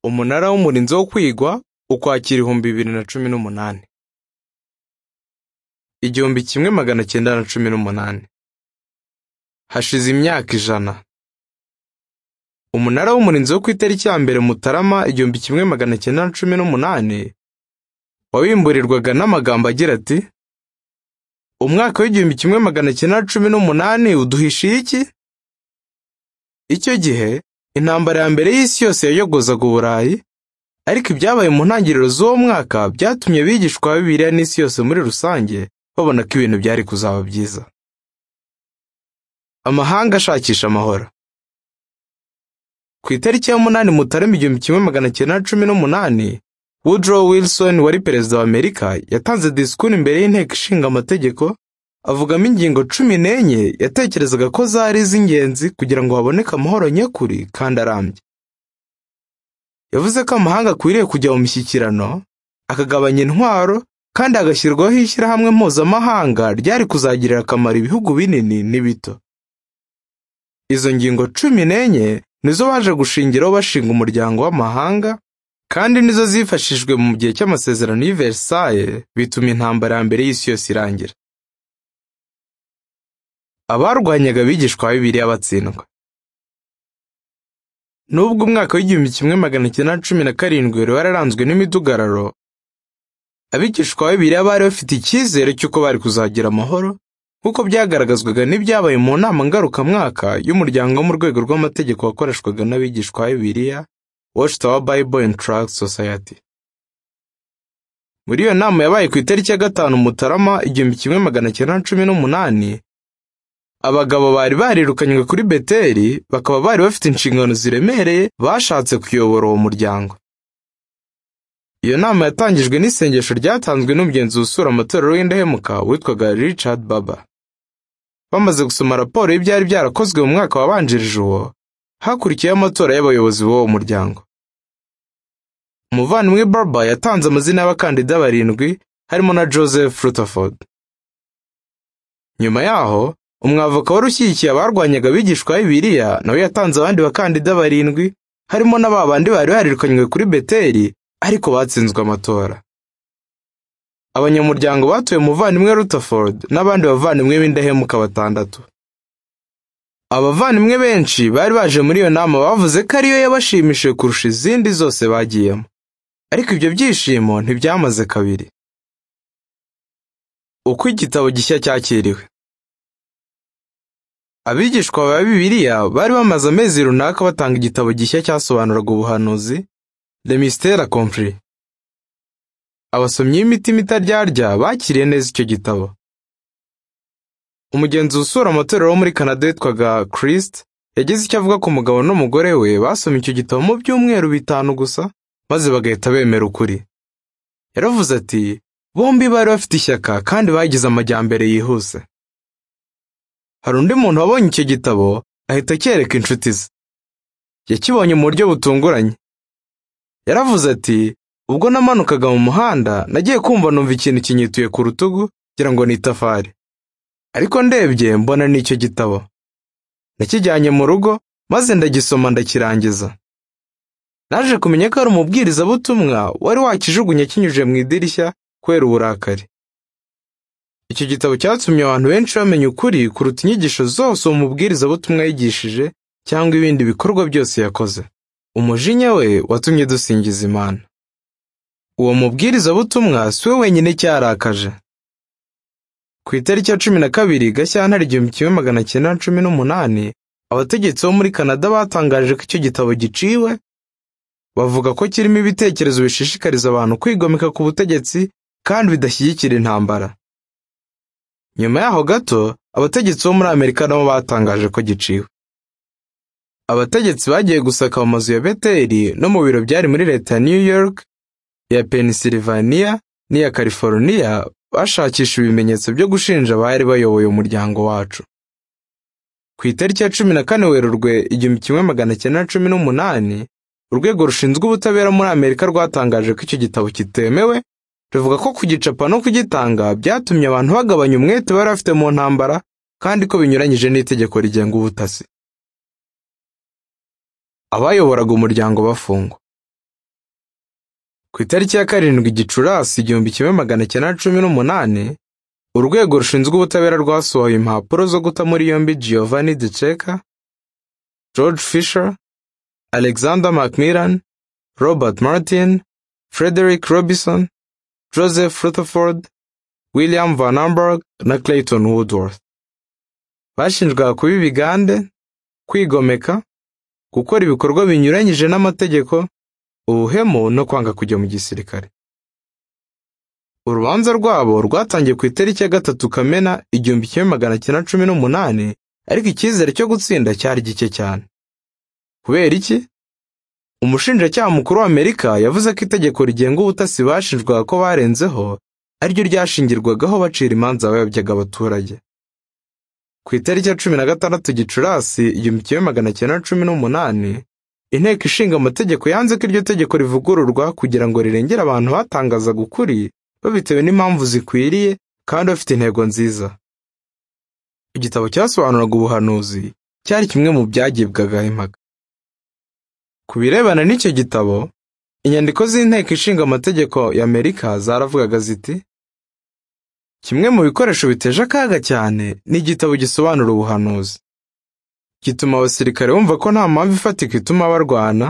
Umunara w'Umurinzi wo kwigwa Ukwakira ibihumbi bibiri na cumi n'umunani igihumbi kimwe magana cyenda na cumi n'umunani hashize imyaka ijana umunara w'umurinzi wo ku itariki ya mbere mutarama igihumbi kimwe magana cyenda na cumi n'umunani wabimburirwaga n'amagambo agira ati umwaka w'igihumbi kimwe magana cyenda na cumi n'umunani uduhishiye iki icyo gihe intambara ya mbere y'isi yose yayogozaga uburayi ariko ibyabaye mu ntangiriro z'uwo mwaka byatumye abigishwa ba bibiliya n'isi yose muri rusange babona ko ibintu byari kuzaba byiza amahanga ashakisha amahoro ku itariki ya munani mutarama igihumbi kimwe magana cyenda na cumi n'umunani woodrow wilson wari perezida wa amerika yatanze disikuru imbere y'inteko ishinga amategeko avugamo ingingo cumi n'enye yatekerezaga ko zari iz'ingenzi kugira ngo haboneke amahoro nyakuri kandi arambye yavuze ko amahanga akwiriye kujya mu mishyikirano akagabanya intwaro kandi hagashyirwaho ishyirahamwe mpuzamahanga ryari kuzagirira akamaro ibihugu binini n'ibito izo ngingo cumi n'enye nizo baje gushingiraho bashinga umuryango w'amahanga kandi nizo zifashishijwe mu gihe cy'amasezerano y'i Versailles bituma intambara ya mbere y'isi yose irangira abarwanyaga abigishwa ba bibiliya batsindwa nubwo umwaka w'igihumbi kimwe magana cyenda na cumi na karindwi wari wararanzwe n'imidugararo abigishwa ba bibiliya bari bafite icyizere cy'uko bari kuzagira amahoro nk'uko byagaragazwaga n'ibyabaye mu nama ngarukamwaka y'umuryango wo mu rwego rw'amategeko wakoreshwaga n'abigishwa ba bibiliya Watchtower Bible and Tract Society muri iyo nama yabaye ku itariki ya gatanu mutarama igihumbi kimwe magana cyenda na cumi n'umunani abagabo bari barirukanywe kuri beteli bakaba bari bafite inshingano ziremereye bashatse kuyobora uwo muryango iyo nama yatangijwe n'isengesho ryatanzwe n'umugenzi usura amatorero w'indahemuka witwaga richard baba bamaze gusoma raporo y'ibyari byarakozwe mu mwaka wabanjirije uwo hakurikiyeho amatora y'abayobozi b'uwo muryango umuvandimwe baba yatanze amazina y'abakandida barindwi harimo na joseph rutherford nyuma yaho umwavoka wari ushyigikiye abarwanyaga abigishwa b'ibiriya nawe yatanze abandi bakandida barindwi harimo na ba bandi bari barirukanywe kuri beteli ariko batsinzwe amatora abanyamuryango batuye umuvandimwe rutherford n'abandi bavandimwe b'indahemuka batandatu abavandimwe benshi bari baje muri iyo nama bavuze ko ariyo yabashimishije kurusha izindi zose bagiyemo ariko ibyo byishimo ntibyamaze kabiri uko igitabo gishya cyakiriwe abigishwa ba bibiliya bari bamaze amezi runaka batanga igitabo gishya cyasobanuraga ubuhanuzi le mystère accompli abasomyi b'imitima itaryarya bakiriye neza icyo gitabo umugenzi usura amatorero wo muri Canada witwaga Christ yagize icyo avuga ku mugabo n'umugore we basomye icyo gitabo mu byumweru bitanu gusa maze bagahita bemera ukuri yaravuze ati bombi bari bafite ishyaka kandi bagize amajyambere yihuse hari undi muntu wabonye icyo gitabo ahita acyereka inshuti ze yakibonye mu buryo butunguranye yaravuze ati ubwo namanukaga mu muhanda nagiye kumva numva ikintu kinyituye ku rutugu ngira ngo ni itafari ariko ndebye mbona ni icyo gitabo nakijyanye mu rugo maze ndagisoma ndakirangiza naje kumenya ko ari umubwirizabutumwa wari wakijugunya kinyuje mu idirishya kubera uburakari icyo gitabo cyatumye abantu benshi bamenya ukuri kuruta inyigisho zose uwo mubwirizabutumwa yigishije cyangwa ibindi bikorwa byose yakoze umujinya we watumye dusingiza imana uwo mubwirizabutumwa si we wenyine cyarakaje ku itariki ya cumi na kabiri gashyantare igihumbi kimwe magana cyenda na cumi n'umunani abategetsi bo muri kanada batangaje ko icyo gitabo giciwe bavuga ko kirimo ibitekerezo bishishikariza abantu kwigomeka ku butegetsi kandi bidashyigikira intambara nyuma yaho gato abategetsi bo muri amerika nabo batangaje ko giciwe abategetsi bagiye gusaka mu mazu ya beteri no mu biro byari muri leta ya new york iya pennsylvania n'iya california bashakisha ibimenyetso byo gushinja abari bayoboye umuryango wacu ku itariki ya cumi na kane werurwe igihumbi kimwe magana cyenda na cumi n'umunani urwego rushinzwe ubutabera muri amerika rwatangaje ko icyo gitabo kitemewe ruvuga ko kugicapa no kugitanga byatumye abantu bagabanya umwete bari bafite mu ntambara kandi ko binyuranyije n'itegeko rigenga ubutasi abayoboraga umuryango bafungwa ku itariki ya karindwi gicurasi igihumbi kimwe magana cyenda cumi n'umunani urwego rushinzwe ubutabera rwasohoye impapuro zo guta muri yombi giovanni de ceka george fisher alexander macmillan robert martin frederick robinson joseph rutherford william van amberg na clayton woodworth bashinjwaga kuba ibigande kwigomeka gukora ibikorwa binyuranyije n'amategeko ubuhemu no kwanga kujya mu gisirikare urubanza rwabo rwatangiye ku itariki ya gatatu kamena igihumbi kimwe magana cyenda cumi n'umunani ariko icyizere cyo gutsinda cyari gike cyane kubera iki umushinjacyaha mukuru w'amerika yavuze ko itegeko rigenga ubutasi bashinjwaga ko barenzeho ariryo ryashingirwagaho bacira imanza bayobyaga abaturage ku itariki ya cumi na gatandatu gicurasi igihumbi kimwe magana cyenda cumi n'umunani inteko ishinga amategeko yanze ko iryo tegeko rivugururwa kugira ngo rirengere abantu batangazaga ukuri babitewe n'impamvu zikwiriye kandi bafite intego nziza igitabo cyasobanuraga ubuhanuzi cyari kimwe mu byagibwaga impaka ku birebana n'icyo gitabo inyandiko z'inteko ishinga amategeko ya amerika zaravugaga ziti kimwe mu bikoresho biteje akaga cyane ni igitabo gisobanura ubuhanuzi gituma abasirikare bumva ko nta mpamvu ifatika ituma barwana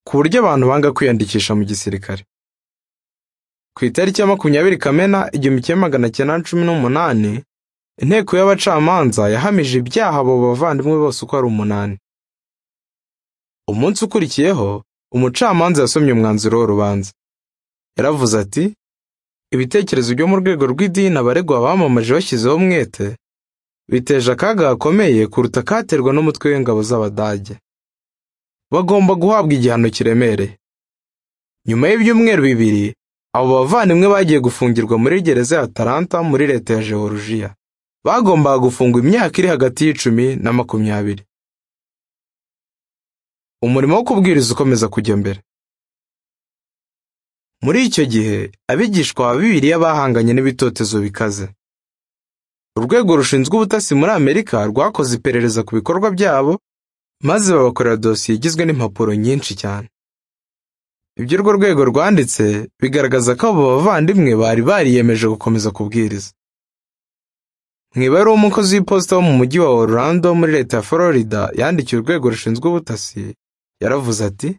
ku buryo abantu banga kwiyandikisha mu gisirikare ku itariki ya makumyabiri kamena igihumbi kimwe magana cyenda cumi n'umunani inteko y'abacamanza yahamije ibyaha abo bavandimwe bose uko ari umunani umunsi ukurikiyeho umucamanza yasomye umwanzuro w'urubanza yaravuze ati ibitekerezo byo mu rwego rw'idini abaregwa bamamaje bashyizeho umwete biteje akaga gakomeye kuruta katerwa n'umutwe w'ingabo z'abadage bagomba guhabwa igihano kiremereye nyuma y'ibyumweru bibiri abo bavandimwe bagiye gufungirwa muri gereza ya Atalanta muri leta ya Jeworujiya bagombaga gufungwa imyaka iri hagati y'icumi na makumyabiri umurimo wo kubwiriza ukomeza kujya mbere muri icyo gihe abigishwa ba bibiliya bahanganye n'ibitotezo bikaze urwego rushinzwe ubutasi muri amerika rwakoze iperereza ku bikorwa byabo maze babakorera dosiye igizwe n'impapuro nyinshi cyane ibyo urwo rwego rwanditse bigaragaza ko abo bavandimwe bari bariyemeje gukomeza kubwiriza mu ibara umukozi w'iposita wo mu mujyi wa orlando muri leta ya florida yandikiye urwego rushinzwe ubutasi yaravuze ati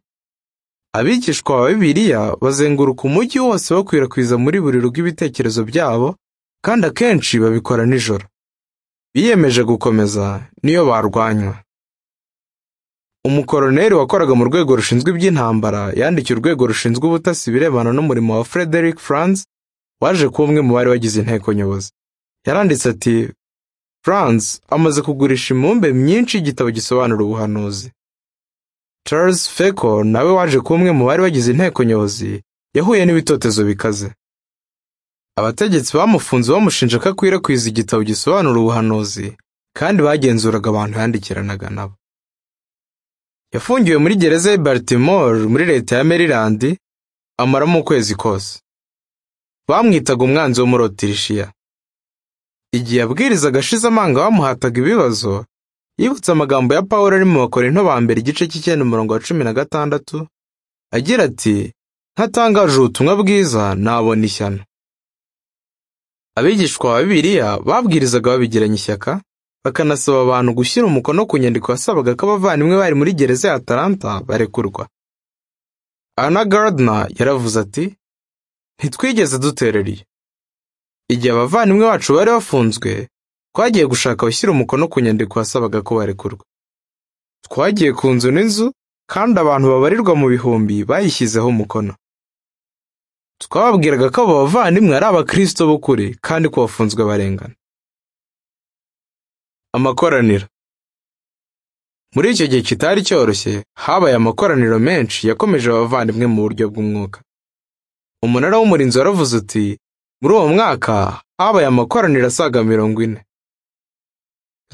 abigishwa ba bibiliya bazenguruka umujyi wose bakwirakwiza muri buri rugo ibitekerezo byabo kandi akenshi babikora nijoro biyemeje gukomeza niyo barwanywa umukoroneri wakoraga mu rwego rushinzwe iby'intambara yandikiye urwego rushinzwe ubutasi ibirebana n'umurimo wa frederick franz waje kuba umwe mu bari bagize inteko nyobozi yaranditse ati franz amaze kugurisha imibumbe myinshi y'igitabo gisobanura ubuhanuzi charles feko nawe waje kuba umwe mu bari bagize inteko nyobozi yahuye n'ibitotezo bikaze abategetsi bamufunze bamushinja ko akwirakwiza igitabo gisobanura ubuhanuzi kandi bagenzuraga abantu yandikiranaga nabo yafungiwe muri gereza ya Baltimore muri leta ya Maryland amaramo ukwezi kose bamwitaga umwanzi wo muri Otirishiya igihe yabwirizaga ashize amanga bamuhataga ibibazo yibutse amagambo ya Pawulo ari mu Bakorinto ba mbere igice cy'icyenda umurongo wa cumi na gatandatu agira ati ntatangaje ubutumwa bwiza nabona ishyano abigishwa ba bibiliya babwirizaga babigiranye ishyaka bakanasaba abantu gushyira umukono ku nyandiko yasabaga ko abavandimwe bari muri gereza ya Atalanta barekurwa Anna Gardner yaravuze ati ntitwigeze duterereye igihe abavandimwe bacu bari bafunzwe twagiye gushaka abashyira umukono ku nyandiko yasabaga ko barekurwa twagiye ku nzu n'inzu kandi abantu babarirwa mu bihumbi bayishyizeho umukono twababwiraga ko abo bavandimwe ari abakristo b'ukuri kandi ko bafunzwe barengana amakoraniro muri icyo gihe kitari cyoroshye habaye amakoraniro menshi yakomeje abavandimwe mu buryo bw'umwuka umunara w'umurinzi waravuze uti muri uwo mwaka habaye amakoraniro asaga mirongo ine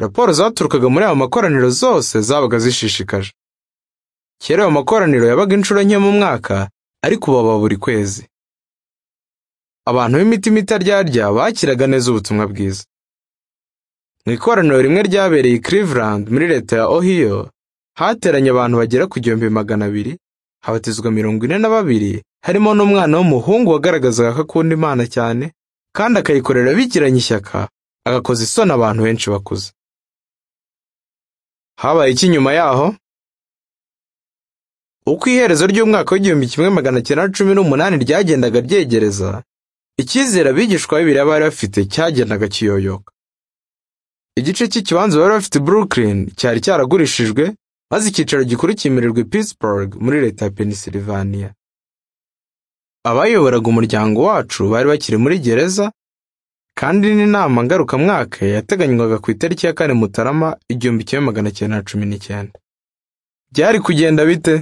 raporo zaturukaga muri ayo makoraniro zose zabaga zishishikaje kera ayo makoraniro yabaga inshuro nke mu mwaka ariko baba buri kwezi abantu b'imitima itaryarya bakiraga neza ubutumwa bwiza mu ikoraniro rimwe ryabereye i Cleveland muri leta ya Ohio hateranye abantu bagera ku gihumbi magana abiri habatizwa mirongo ine na babiri harimo n'umwana w'umuhungu wagaragazaga ko akunda imana cyane kandi akayikorera abigiranye ishyaka agakoza isoni abantu benshi bakuze habaye iki nyuma yaho uko iherezo ry'umwaka w'igihumbi kimwe magana cyenda na cumi n'umunani ryagendaga ryegereza icyizere abigishwa bibiri bari bafite cyagendaga kiyoyoka igice cy'ikibanza bari bafite i brooklyn cyari cyaragurishijwe maze icyicaro gikuru cyimurirwa i pittsburgh muri leta ya pennsylvania abayoboraga umuryango wacu bari bakiri muri gereza kandi n'inama ngarukamwaka yateganywaga ku itariki ya kane mutarama igihumbi kimwe magana cyenda na cumi n'icyenda byari kugenda bite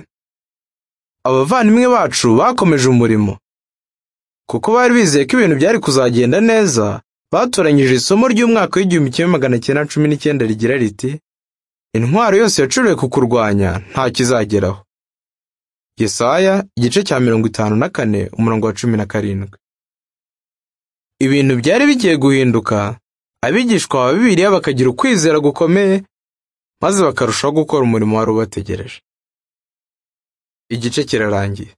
abavandimwe bacu bakomeje umurimo kuko bari bizeye ko ibintu byari kuzagenda neza batoranyije isomo ry'umwaka w'igihumbi kimwe magana cyenda cumi n'icyenda rigira riti intwaro yose yacuriwe ku kurwanya nta kizageraho yesaya igice cya mirongo itanu na kane umurongo wa cumi na karindwi ibintu byari bigiye guhinduka abigishwa ba bibiliya bakagira ukwizera gukomeye maze bakarushaho gukora umurimo wari ubategereje igice kirarangiye